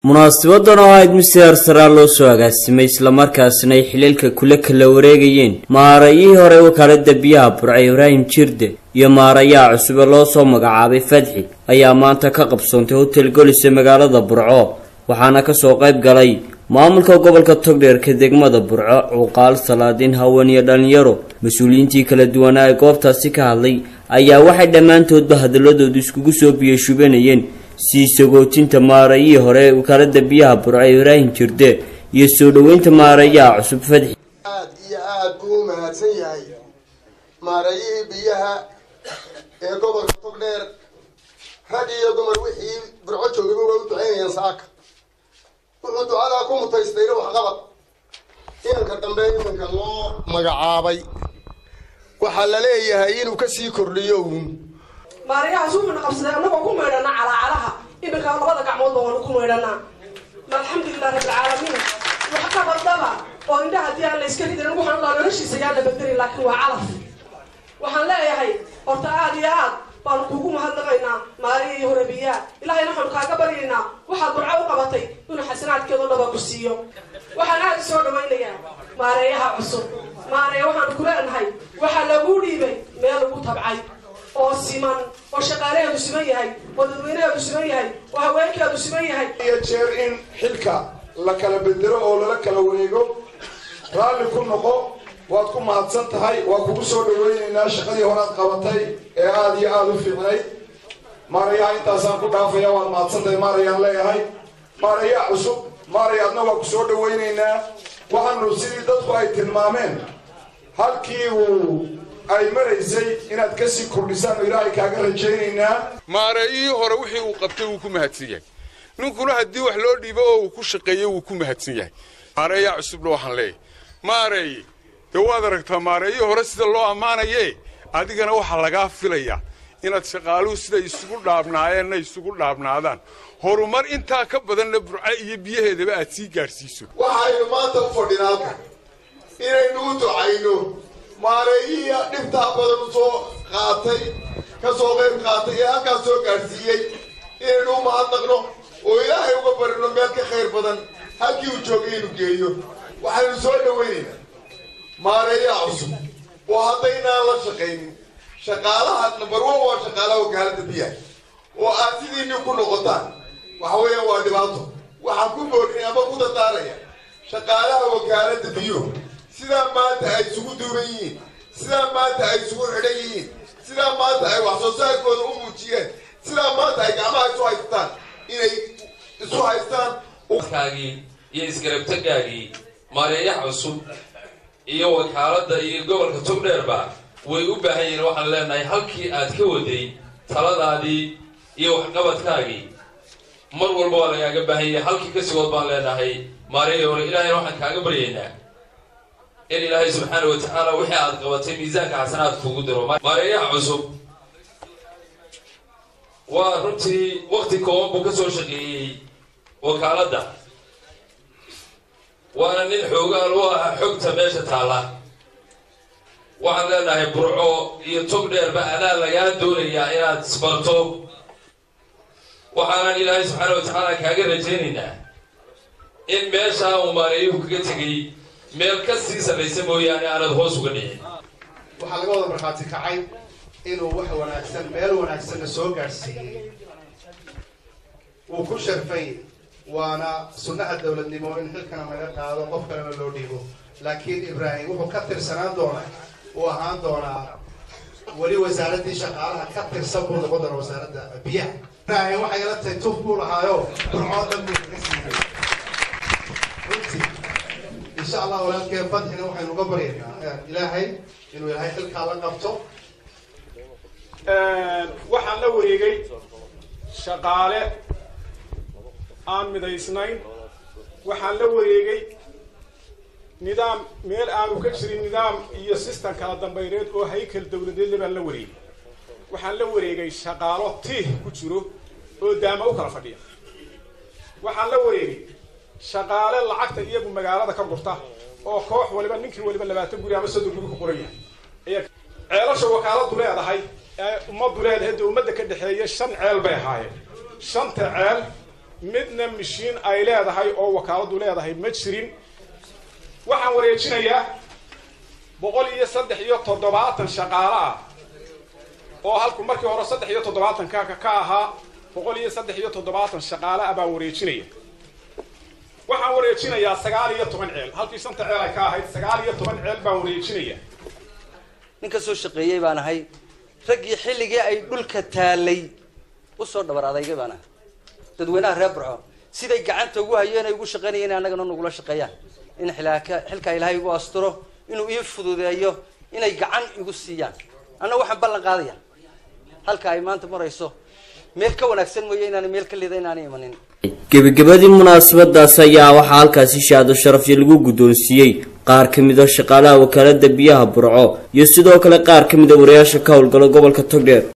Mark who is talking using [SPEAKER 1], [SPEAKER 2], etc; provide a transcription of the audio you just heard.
[SPEAKER 1] munaasabadan oo ahayd mid si harsaraa loo soo agaasimay islamarkaasna ay xiliilka kula kala wareegayeen maarayihii hore wakaalada biyaha burca ibraahim jirde iyo maarayaha cusube loo soo magacaabay fadxi ayaa maanta ka qabsoontay hotel golis ee magaalada burco waxaana kasoo qayb galay maamulka gobolka togdheerka degmada burco cuqaal salaadiin haween iyo dhalinyaro mas-uuliyiintii kala duwanaa ee goobtaasi ka hadlay ayaa waxay dhammaantoodba hadaladoodu iskugu soo biyashubanayeen sii sagootinta maarayihii hore ee wakaalada biyaha burco ibraahim jirde iyo soo dhoweynta maarayaha cusub fadxi
[SPEAKER 2] aad iyo aad buu u mahadsan yahay maarayihii biyaha ee gobolka togdheer rag iyo dumar wixii burco joogaba waa u ducaynayaan saaka wuxuu ducadaa ku mutaystayna waxqabad inanka dambe iminka loo magacaabay waxaa la leeyahay inuu kasii kordhiyo uun
[SPEAKER 3] maarayahaas wuxuuna qabsaday annagoo ku maydhanaa calaacalaha iminka labada gacmood baan waanu ku maydhanaa alxamdulilah rabbilcaalamiin wax ka bardaba oo indhaha haddii aan la iska ridarin waxaan laa noloshiisa yaa la bedeli laakiin waa calaf waxaan leeyahay horta aad iyo aad baanu kuugu mahadnaqaynaa maalihii hore biyaha ilahayna waxaanu kaaga baryaynaa waxaad burco u qabatay inuu xasanaadkeedo dhaba ku siiyo waxaan aad u soo dhawaynayaa maareeyaha cusub maareye waxaanu ku leenahay waxaa laguu dhiibay meel lagu tabcay oo siman oo shaqaalaheedu siman yahay oo dadweynaheedu siman yahay oo haweenkeedu siman yahay
[SPEAKER 4] iyo jeer in xilka la kala bedelo oo lala kala wareego raalli ku noqo waad ku mahadsan tahay waa kugu soo dhaweynaynaa shaqadii horaad qabatay ee aada iyo aada u fiicnayd maarayaha intaasaan ku dhaafaya waad mahadsan tahay maarayaan leeyahay maarayaa cusub maaraya adna waa ku soo dhaweynaynaa waxaanu sidii dadku ay tilmaameen halkii uu ay maraysay inaad kasii kordhisaan oo ilaahay kaaga rajaynaynaa
[SPEAKER 5] maareeyihii hore wixii uu qabtay wuu ku mahadsan yahay ninkuna haddii wax loo dhiibo oo uu ku shaqeeyo wuu ku mahadsan yahay maareeyaa cusubna waxaan leeyahay maareeye dee waad aragtaa maareeyihii hore sida loo ammaanaye adigana waxaa lagaa filayaa inaad shaqaaluhu siday isugu dhaabnaayeenna isugu dhaabnaadaan horumar intaa ka badanna burca iyo biyaheedaba aad sii gaadhsiiso
[SPEAKER 2] waxaynu maanta u fadhinaa halkan inaynu u ducayno maareeyihii dhibtaa badan u soo qaatay ka soo qayb qaatay ee halkaas soo gaadhsiiyey inaynu u mahadnaqno oo ilaahay uga barino meel ka khayr badan halkii uu joogay inuu geeyo waxaynu soo dhawaynaynaa maareeyaha cusub oo haddaynaan la shaqaynin shaqaalaha number one waa shaqaalaha wakaalada biyaha oo aad sidiinii ku noqotaan waxa weeyaan waa dhibaato waxaan ku boorinay ama ku dadaaraya shaqaalaha wakaalada biyuhu sidaa maanta ay isugu duuban yihiin sidaa maanta ay isugu xidhan yihiin sidaa maanta ay wax soo saarkooda u muujiyeen sidaa maanta ay gacmaha isu haystaan inay isu haystaan
[SPEAKER 6] kaagii iyo isgarabtagaagii maareeyaha cusub iyo wakaaladda iyo gobolka togdheerba way u baahan yihiin waxaan leenahay halkii aad ka waday taladaadii iyo waxqabadkaagii mar walba waa lagaaga baahan yahay halkii ka sigood baan leenahay maareeya hore ilaahayna waxaan kaaga baryaynaa in ilaahay subxaana wa tacaala wixii aad qabatay miisaanka xasanaad kugu diro maareeyaha cusub waa runtii wakti kooban buu ka soo shaqeeyey wakaaladda waana nin xoogaan u ah xogta meesha taalla waxaan leenahay burco iyo tog dheerba adaa lagaa doonayaa inaad isbarto waxaanan ilaahay subxaana wa tacaala kaaga rajaynaynaa in meeshaa uu maareeyuhu kaga tegay meel ka sii sarraysa mooyaane aanad hoos uga dhicin
[SPEAKER 7] waxaa laga wada markhaati kacay inuu wax wanaagsan meel wanaagsanna soo gaadhsiiyey wuu ku sharfay waana sunnaha dowladnimo in xilkana laga qaado qof kalena loo dhiibo laakiin ibraahim wuxuu ka tirsanaan doonaa uu ahaan doonaa weli wasaaraddii shaqaalaha ka tirsan buu noqon doona wasaaradda biyaha ibraahim waxay ila tahay tuf buu lahaayo burcoo dhan buu kaga siiyey runtii insha allah walaalkeen fadxina waxaynu uga baryaynaa ilaahay inuu ilaahay xilkaa la qabto
[SPEAKER 8] waxaan la wareegay shaqaale aan midaysnayn waxaan la wareegay nidaam meel aanu ka jirin nidaam iyo sistem kala dambayreed oo haykal dawladeedle baan la wareegay waxaan la wareegay shaqaalo tiih ku jiro oo daama u kala fadhiya waxaan la wareegay shaqaale lacagta iyagu magaalada ka gurta oo koox waliba ninkii waliba labaatan guri ama soddon guri ku qoran yahay ceelasha wakaaladu leedahay ee ummaddu leedahay dee ummadda ka dhexeeya shan ceel bay ahaayeen shanta ceel midna mishiin ay leedahay oo wakaaladu leedahay ma jirin waxaan wareejinayaa boqol iyo saddex iyo toddobaatan shaqaale ah oo halku markii hore saddex iyo toddobaatanka ka ahaa boqol iyo saddex iyo toddobaatan shaqaale ah baan wareejinaya waxaan wareejinayaa sagaal iyo toban ceel halkii shanta ceel ay ka ahayd sagaal iyo toban ceel baan wareejinaya
[SPEAKER 9] nin ka soo shaqeeyey baan ahay raggii xilligii ay dhulka taalay usoo dhabar adaygay baan ahay dadweynaha reer burco siday gacanta ugu hayeen ay ugu shaqaynayeen in annagana nagula shaqeeyaan in xilaka xilkaa ilaahay igu asturo inuu ii fududeeyo inay gacan igu siiyaan anna waxaan ballan qaadaya halka ay maanta marayso meel ka wanaagsan mooye inaana meel ka lida inaanay imanin
[SPEAKER 1] gebagabadii munaasabadaas ayaa waxaa halkaasi shaado sharafyo lagu guddoonsiiyey qaar ka mid a shaqaalaha wakaalada biyaha burco iyo sidoo kale qaar ka mid a wariyaasha ka howlgala gobolka togdheer